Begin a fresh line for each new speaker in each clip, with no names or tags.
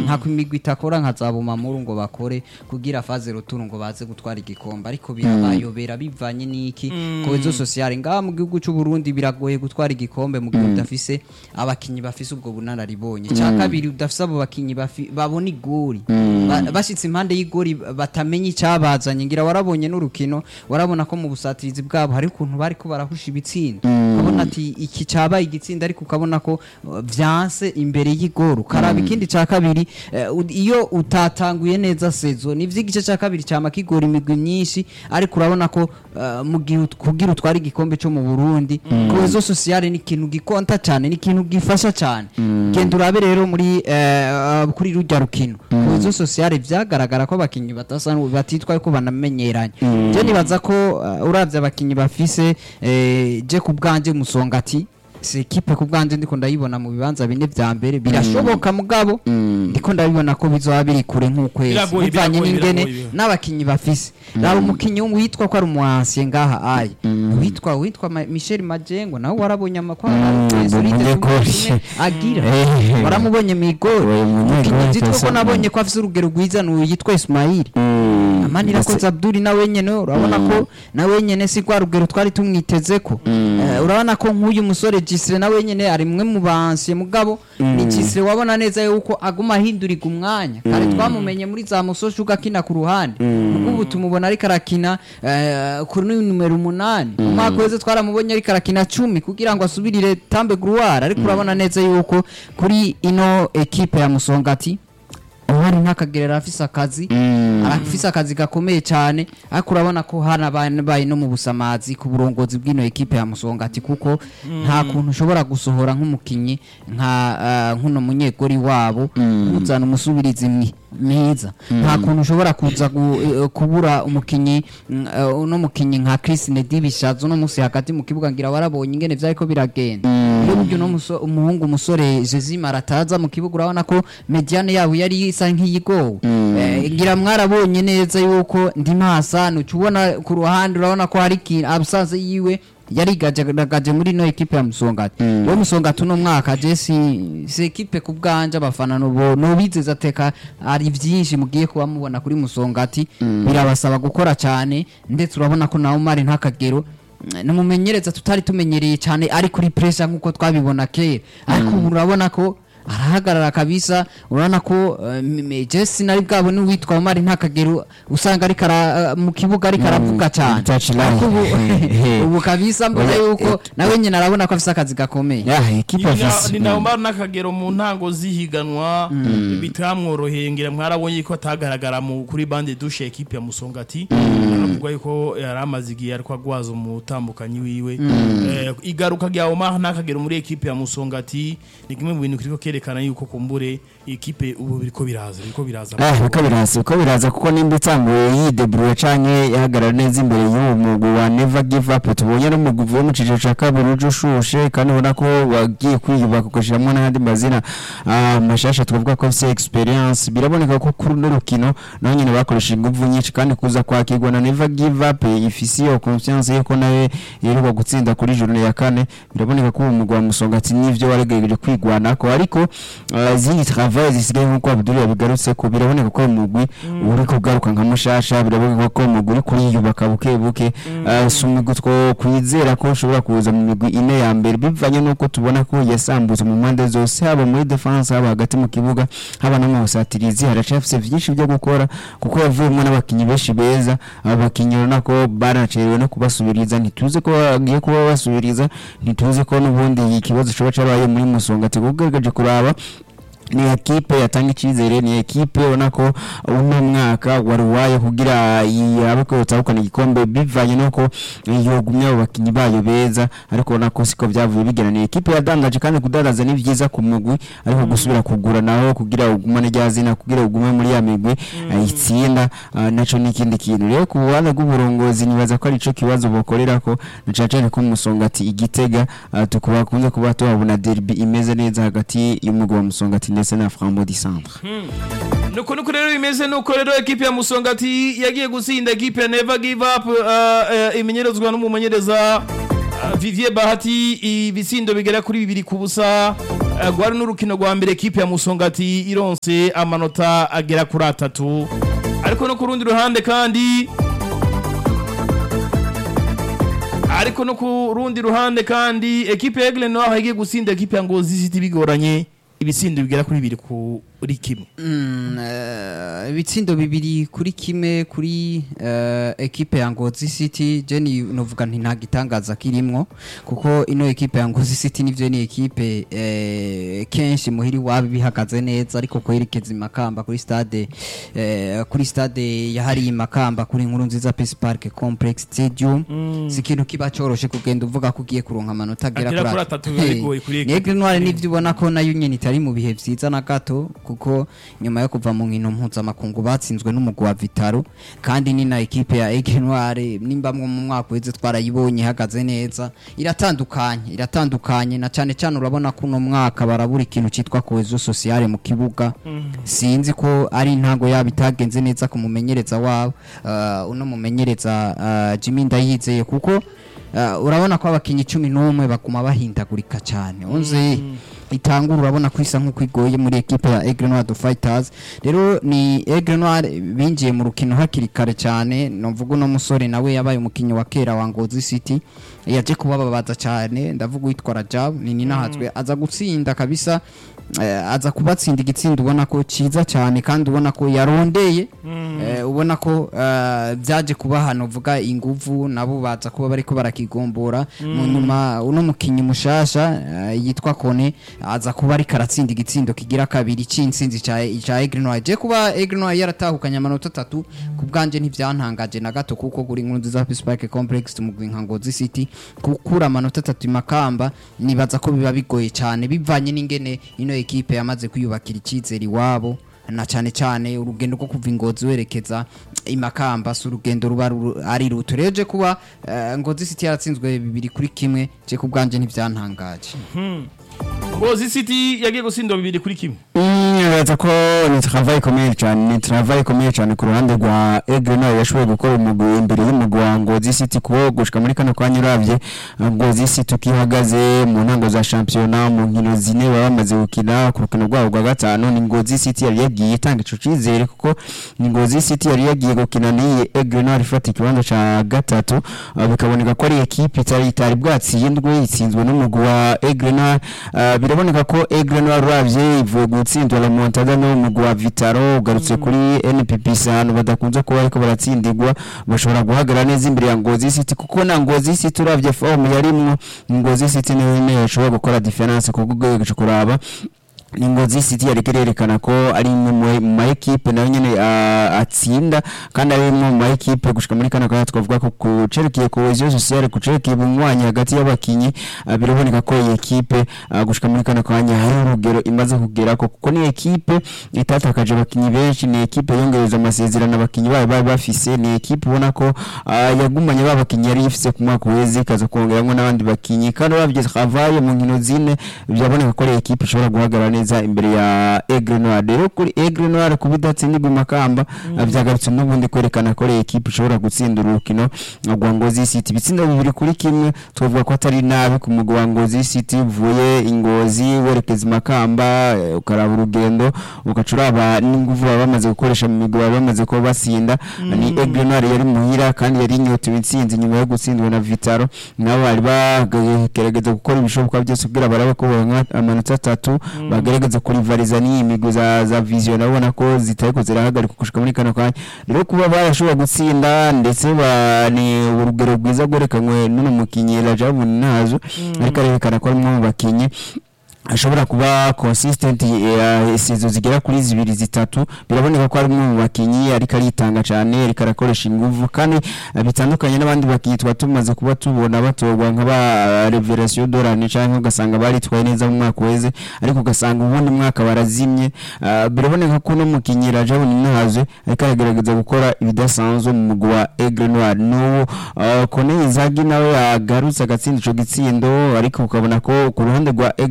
nta imigwi itakora nka za bumamuru ngo bakore kugira faze ruturu ngo baze gutwara igikombe ariko birabayobera bivanye n'iki kohezo sociale ngaha mu gihugu cy'u Burundi biragoye gutwara igikombe mu gihe udafise abakinyi bafise ubwo bunararibonye cya kabiri udafise abo bakinyi bafi- babona igori Ba- bashitse impande y'igori batamenya icyabazanye ngira warabonye n'urukino warabona ko mu busatirizi bwabo hari ukuntu bari ko barahusha ibitsinda ukabona ati iki cyabaye igitsinda ariko ukabona ko uh, vyanse imbere y'igoro karaba ikindi cya kabiri eh, ud- iyo utatanguye neza sezo ni igice cya kabiri cyama kigora imigwi myinshi ariko urabona ko uh, mu gihe ut- kugira utware igikombe cyo mu Burundi kohezo sociale ni ikintu gikonta cyane ni ikintu gifasha cyane genda urabe rero muri eh, uh, kuri rujya rukino kohezo sociale vyagaragara ko abakinyi batasa n'u- batitwa ko banamenyeranye je nibaza ko uh, uravye abakinyi bafise eh, je ku bwanje musongati si ekipe ku bwanje ndiko ndayibona mu bibanza bine vya mbere birashoboka mugabo ndiko ndabibona ko bizoba biri kure nk'ukwezi
Biragoye,
bivanye
biragoye,
n'ingene
biragoye.
n'abakinyi bafise raba umukinyi witwa ko ari umuhansiye ngaha aye witwa witwa Ma- Michel Majengo nawe warabonye amakwa
umunyegori.
agira
Eh.
waramubonye mu igori
Uwo munyegori
umukinyi zitwa ko
kasa-
nabonye ko afise urugero rwiza n'uyu yitwa Ismail amanira ko Zabduri nawe nyene urabona ko nawe nyene si kwa rugero twari tumwiteze ko Eh, urabona ko nk'uyu musore Gisire nawe nyene ari mwe mu bansiye mugabo ni Gisire wabona neza yuko aguma ahinduriga umwanya kare twamumenye muri za musosho ugakina ku ruhande ubwo ubu tumubona ariko arakina eh, kuri numero umunani mu mwaka weze twaramubonye ariko arakina cumi kugira ngo asubirire tambe gruwara ariko urabona neza yuko kuri ino ekipe ya Musongati uhari ntakagerera afise akazi arafise akazi gakomeye cyane ariko urabona ko hanabaye no mu busamazi ku burongozi bw'ino ekipe ya musongati kuko nta kuntu ushobora gusohora nk'umukinyi nka ah, nk'uno munyegori wabo uzana umusubirizi mwi- mwiza nta kuntu ushobora kuza gu- eh, kubura umukinyi mm, eh, uno mukinyi nka Chris Nedibishazo no musi hagati mu kibuga ngira warabonye ingene vyariko biragenda iyo buryo no muso- umuhungu umusore Jezima arataza mu kibuga urabona ko mediane yabo yari isa nk'iyigowe Eh, ngira mwarabonye neza yuko ndi masa nucubona ku ruhande urabona ko hari ikintu absence yiwe yarigajagaje muri no ekipe ya Musongati yo Musongati uno mwaka je si si ekipe ku bwanje abafana nubo nubizeza teka ari vyinshi mugiye kuba mubona kuri Musongati birabasaba gukora cyane ndetse urabona ko nawe mari ntakagero numumenyereza tutari tumenyereye cyane ari kuri pressure nkuko twabibona kera ariko ubu urabona ko arahagarara kabisa urabona ko uh, Jesse nari bwabo ni witwa Omar ntakagero usanga ari kara uh, mu kibuga ari karavuga cyane
touchline.
Ariko ubu
He.
ubu kabisa mbona
Oya,
yuko nawe nyine arabona ko afise akazi gakomeye
ya ekipe
Ni na-
afise
ni naho mbara n'akagero mu ntango zihiganwa bitamworoheye ngira mwarabonye ko atagaragara mu kuri bande dushe ekipe ya musongati aravuga yuko yari amaze igihe ariko agwaza umutambukanyi wiwe Eh, igaruka rya Omar n'akagero muri ekipe ya musongati ni kimwe mu bintu kiriko kerekana yuko kumbure ekipe ubu biriko biraza biriko biraza
Ah, biko biraza biko biraza kuko nimba itanguye yidebruye canke yahagarara neza imbere y'uwo mugwi wa never give up tubonye n'umugwi uvuye mu ciciro ca kabiri uje ushushe kandi ubona ko wagiye kwiyubaka ugashiramwo n'ayandi mazina ah, mashasha twavuga ko afise experience biraboneka ko kuri runo rukino naho nyine bakoresheje inguvu nyinshi kandi kuza kwakirwa na never give up ifise iyo confiance yuko nawe yirirwa gutsinda kuri journée ya kane biraboneka ko uwo mugwi wa musongati n'ivyo waragerageje kwigwanako ariko ah, izindi travail zisigaye nk'uko Abdul yabigarutse ko biraboneka ko uyu mugwi uri kugaruka nka mushasha biraboneka ko uyu mugwi uri kuriyubaka buke buke Ah, si umugwi two kwizera ko ushobora kuza mu migwi ine ya mbere bivanye n'uko tubona ko yasambutse mu mpande zose haba muri defense haba hagati mu kibuga haba no mu busatirizi haracafise vyinshi byo gukora kuko yavuyemo n'abakinyi benshi beza aba bakinyi urabona ko baracerewe no kubasubiriza ntituzi ko bagiye kuba basubiriza ntituzi ko n'ubundi ikibazo coba cabaye muri musongati kuko ugerageje kuraba ni ekipe yatanga icyizere ni ekipe ubona ko uno mwaka wari uwayo kugira yabe ko yotahukana igikombe bivanye nuko yogumye abo bakinyi bayo beza ariko ubona ko siko byavuye bigena ni ekipe yadangaje kandi kudandaza ni byiza ku mugwi ariko gusubira kugura naho kugira ugumane rya zina kugira ugume muri ya migwi eh, itsinda ah, naco ni ikindi kintu rero ku buhande bw'uburongozi nibaza ko arico kibazo bokorera ko na cane cane ko musongati igitega ah, tukuba kunze kuba tuhabona derby imeze neza hagati y'umugwi wa musongati ndetse na Frambo di Centre
nuko nuko rero bimeze nuko rero ekipe ya musongati yagiye gutsinda ekipe ya never give up uh, uh, imenyerezwa n'umumenyereza uh, Vivier Bahati ibitsindo bigera kuri bibiri ku busa Eh, rwari n'urukino rwa mbere ekipe ya musongati ironse amanota agera kuri atatu ariko no ku rundi ruhande kandi ariko no ku rundi ruhande kandi ekipe ya Aigle Noir igiye gutsinda ekipe ya Ngozi City bigoranye ibitsindo bigera kuri bibiri kuri kimwe
Mm, eh, ibitsindo bibiri kuri kimwe kuri eh, ekipe ya Ngozi City je ni novuga nti nta gitangaza kirimwo kuko ino ekipe ya Ngozi City nivyo ni ekipe eh, kenshi muhiri wabi bihagaze neza ariko kwerekeza imakamba kuri stade eh, kuri stade yahari imakamba kuri nkuru nziza Peace Park Complex Stadium si ikintu kiba coroshe kugenda uvuga ko ugiye kuronka amanota agera
Agera
kuri
kuri
at-
atatu biba
Hey,
bigoye kuri
ni Aigle Noir nivyo ubona ko nayo nyene itari mu bihe vyiza na gato kuko nyuma yo kuva mu nkino mpuzamakungu batsinzwe n'umugwi wa Vitaro kandi ni na ekipe ya Aigle Noir nimba mwo mu mwaka uheze twarayibonye ihagaze neza iratandukanye iratandukanye na cane cane urabona ko uno mwaka barabura ikintu citwa cohesion sociale mu kibuga sinzi ko ari intango yabo itagenze neza ku mumenyereza wabo uh, uno mumenyereza uh, Jimmy Ndayizeye kuko Uh, urabona ko abakinyi cumi n'umwe baguma bahindagurika cyane unze itangura urabona ko isa nk'uko igoye muri ekipe ya Aigle Noir de Fighters rero ni Aigle Noir binjiye mu rukino hakiri kare cyane novuga uno musore nawe yabaye umukinyi wa kera wa Ngozi City yaje kubababaza cyane ndavuga witwa Rajab ni ninahazwe aza gutsinda kabisa eh, aza kubatsinda igitsindo ubona ko ciza cyane kandi ubona ko yarondeye eh, ubona ko eh, byaje kuba hano vuga inguvu nabo baza kuba bariko barakigombora mu nyuma uno mukinyi mushasha eh, yitwa Kone aza kuba ariko aratsinda igitsindo kigira kabiri c'intsinzi ca ca Aigle Noir je kuba Aigle Noir yaratahukanye amanota atatu ku bwanje ntivyantangaje na gato kuko kuri nkuru nziza Peace Park Complex mu Ngozi City gukura amanota atatu imakamba nibaza ko biba bigoye cyane bivanye n'ingene ino ekipe yamaze kwiyubakira icyizere iwabo na cyane cyane urugendo rwo kuva ingozi werekeza imakamba si urugendo ruba ru- ari ruto rero je kuba eh, ngozi city yaratsinzwe bibiri kuri kimwe je ku bwanje ntivyantangaje
Ngozi City yagiye gutsinda bibiri kuri kimwe
nibaza ko ni travail ikomeye cyane ni travail ikomeye cyane ku ruhande rwa Aigle Noir yashoboye gukora umugwi imbere y'umugwi wa Ngozi City kuko gushika muri kano kanya uravye Ngozi City ukihagaze mu ntango za shampiyona mu nkino zine baba bamaze gukina ku rukino rwabo rwa gatanu ni Ngozi City yari yagiye itanga ico cizere kuko ni Ngozi City yari yagiye gukina n'iyi Aigle Noir ifata ikibanza ca gatatu uh, bikaboneka ko ari ekipe itari itari bwatsindwe itsinzwe n'umugwi wa Aigle Noir uh, biraboneka ko Aigle Noir uravye ivuye gutsindwa la Montada no umugwi wa Vitaro ugarutse kuri NPP ahantu badakunze kuba ariko baratsindirwa bashobora guhagarara neza imbere ya Ngozi City kuko na Ngozi City uravye form yarimwo Ngozi City niwe nyene yashobora gukora difference kuko ugeregeje kuraba ni Ngozi City yari kererekana ko ari imwe mu- mu ma equipe nayo nyene ah, atsinda kandi ari imwe mu ma equipe gushika muri kana kanya twavuga ko kucerekeye cohesion sociale kucerekeye ubumwanyi hagati y'abakinyi ah, biraboneka ko iyi equipe ah, gushika muri kana kanya hari urugero imaze kugera ko kuko ni equipe itatakaje abakinyi benshi ni equipe yongereza amasezerano abakinyi bayo bari bafise ni equipe ubona ko ah, yagumanye ba bakinyi yari ifise ku mwaka uheze ikaza kongeramwo n'abandi bakinyi kandi uravye travail mu nkino zine byaboneka ko ari equipe ishobora guhagarara neza imbere ya Aigle Noir rero kuri Aigle Noir kuba idatsindirwa imakamba ah, vyagarutse n'ubundi kwerekana ko ari equipe ishobora gutsinda urukino rwa Ngozi City ibitsindo bibiri kuri kimwe tuvuga ko atari nabi ku mugwi wa Ngozi City uvuye ingozi werekeza imakamba eh, ukaraba urugendo ugaca uraba n'inguvu baba bamaze gukoresha mu migwi baba bamaze kuba basinda ni Aigle Noir yari muhira kandi yari inyotewe intsinzi nyuma yo gutsindwa na Vitaro nabo bari bagerageza gukora ibishoboka byose kugira barabe ko baronka amanota atatu bagerageza kurivariza n'iyi migwi za, za vision urabona ko zitariko zirahagarika gushika muri kano kanya rero kuba barashobora gutsinda ndetse ba- ni urugero rwiza rwerekanwe n'uno mukinyi Rajabu Nazo ariko arerekana ko ari umwe mu bakinyi ashobora kuba consistent eh, isizo zigera kuri zibiri zitatu biraboneka ko ari umwe mu bakinyi ariko aritanga cyane ariko arakoresha inguvu kandi eh, bitandukanye n'abandi bakinyi twa tumaze kuba tubona batorwa nk'aba Revelation Dorani cyangwa ugasanga baritwaye neza mu mwaka weze ariko ugasanga ubundi mwaka barazimye Ah, biraboneka ko no mukinyi Rajabu Ninahaze ariko aragerageza gukora ibidasanzwe mu mugwi wa Aigle Noir n'uwo ah, Kone Izagi nawe yagarutse agatsinda ico gitsindo ariko ukabona ko ku ruhande rwa Aigle Noir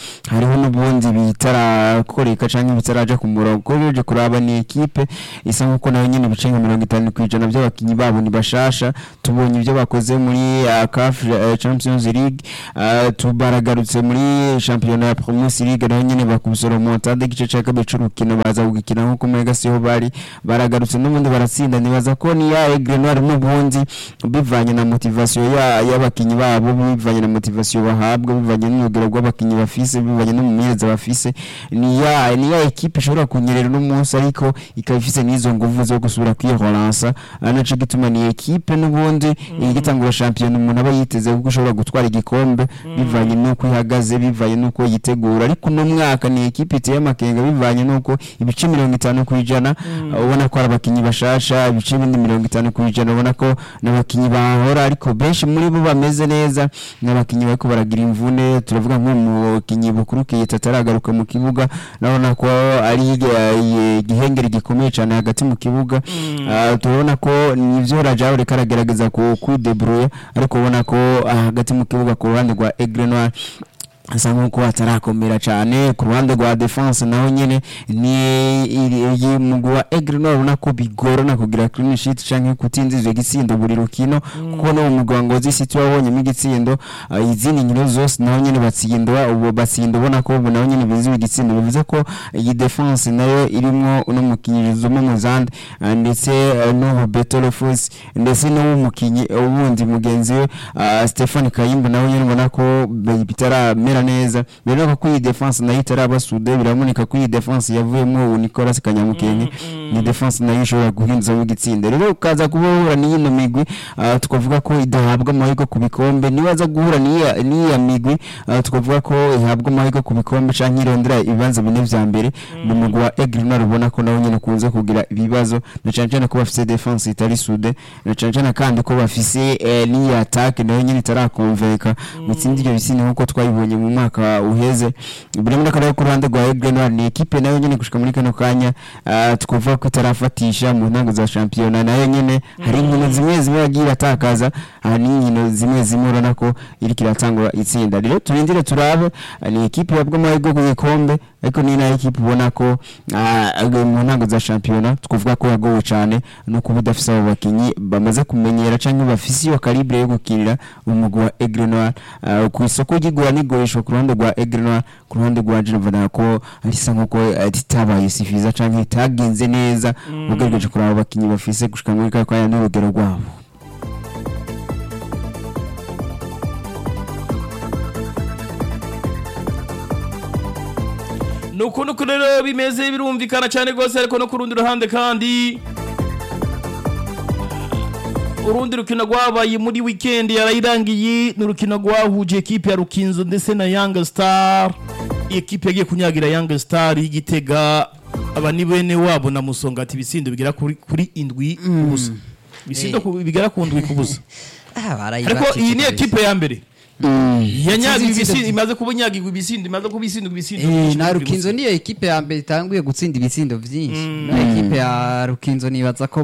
hariho n'ubundi bitarakoreka cyangwa bitaraja ku murongo kuko uje kuraba ni ekipe isa nk'uko nayo nyine ibice nka mirongo itanu ku ijana by'abakinnyi babo ni bashasha tubonye ibyo bakoze muri uh, CAF uh, Champions League uh, tubaragarutse muri shampiyona ya Primus League naho nyine bakubisora mu ntande igice cya kabiri c'urukino baza gukina nk'uko muri gasiho bari baragarutse n'ubundi baratsinda nibaza ko ni ya Aigle Noir n'ubundi bivanye na motivation ya y'abakinnyi babo bivanye na motivation bahabwa bivanye n'urugero rw'abakinnyi bafise bivanye n'umumenyereza bafise ni ya ni ya ekipe ishobora kunyerera uno munsi ariko ikaba ifise n'izo nguvu zo gusubira kwihoransa ari naco gituma ni ekipe n'ubundi igitangura shampiyona umuntu aba yiteze kuko ishobora gutwara igikombe bivanye n'uko ihagaze bivanye n'uko yitegura ariko uno mwaka ni ekipe iteye amakenga bivanye n'uko ibice mirongo itanu ku ijana ubona ko ari abakinnyi bashasha ibice bindi mirongo itanu ku ijana ubona ko n'abakinnyi bahora ariko benshi muri bo bameze neza n'abakinnyi bariko baragira imvune turavuga nk'umukinnyi bukuru kiyita ataragaruka mu kibuga urabona ko ari eh, igihengeri gikomeye cyane hagati mu kibuga Ah, turabona ko nivyo Rajabu reka aragerageza ku kudebrouiller ariko ubona ko ah, hagati mu kibuga ku ruhande rwa Aigle Noir asa nk'uko atarakomera cyane ku ruhande rwa defense naho nyine ni iyi mugwi wa Aigle Noir ubona ko bigorana kugira clean sheet canke kutinziza igitsindo buri rukino kuko no mu mugwi wa Ngozi City wabonyemo igitsindo ah, izindi nkino zose naho nyine batsindwa ubu batsinda ubona ko ubu naho nyine biziwe igitsindo bivuze ko iyi defense nayo irimwo uno mukinyi Zuma Muzande ah, ndetse ah, no Roberto Lefus ndetse n'umukinyi ubundi mugenzi we ah, Stefan Kayimba nawe nyine ubona ko be- bitaramera neza birabona ko iyi defense nayo itarabasude biraboneka ko iyi defense yavuyemo ubu Nicolas Kanyamukenke ni defense nayo ishobora guhinduzamo igitsinda rero ukaza kuba uhura n'ino migwi ah, tukavuga ko idahabwa amahirwe ku bikombe nibaza guhura n'iya n'iya migwi ah, tukavuga ko ihabwa amahirwe ku bikombe canke irondera ibibanza bine vya mbere mu mugwi wa Aigle Noir ubona ko nawo nyene ukunze kugira ibibazo na cane cane ko bafise defense itari sude na cane cane kandi ko bafise eh, n'iyi attaque nayo nyene itarakonveka mutsindi ivyo bisini nkuko twabibonye mu mwaka uheze birabona ko nayo ku ruhande rwa Aigle Noir ni ekipe nayo nyene gushika muri kano kanya ah, tukuvuga ko itarafatisha mu ntango za shampiyona nayo nyene hari inkino zimwe zimwe yagiye iratakaza hari n'inkino zimwe zimwe urabona ko iriko iratangura itsinda rero turindire turabe ah, ni ekipe yabwa amahirwe ku gikombe ariko ni nayo ekipe ubona ko ah, mu ntango za shampiyona twavuga ko yagowe cyane no kuba idafise abo bakinyi bamaze kumenyera canke bafise iyo calibre yo gukinira umugwi wa Aigle Noir Ah, ku isoko ry'igura n'igurishwa ku ruhande rwa Aigle Noir ku ruhande rwa Geneva ko risa nkuko eh, ritabaye sifiza canke ritagenze neza ugerageje kuraba abakinyi bafise gushika muri kaya kanya n'urugero rwabo
ni ukuntu uku rero bimeze birumvikana cyane rwose ariko no ku rundi ruhande kandi urundi rukino rwabaye muri wikendi yarayirangiye ni urukino rwahuje ekipe ya rukinzo ndetse na yanga star iyi ekipe yagiye kunyagira yanga star y'igitega aba ni bene wabo na musongati ibisindo bigera kuri, kuri indwi ku busa ibisindo ku- bigera ku ndwi ku busa
Ah,
ariko iyi ni ekipe ya mbere yanyagiwe
Itsinze
ibisindo
itsinda-
imaze kuba inyagirwa ibisindo imaze kuba isindwa ibisindo
Eh,
byinshi
na
kuri
rukinzo
busa.
niyo ekipe ya mbere itanguye gutsinda ibitsindo byinshi na ekipe ya rukinzo nibaza ko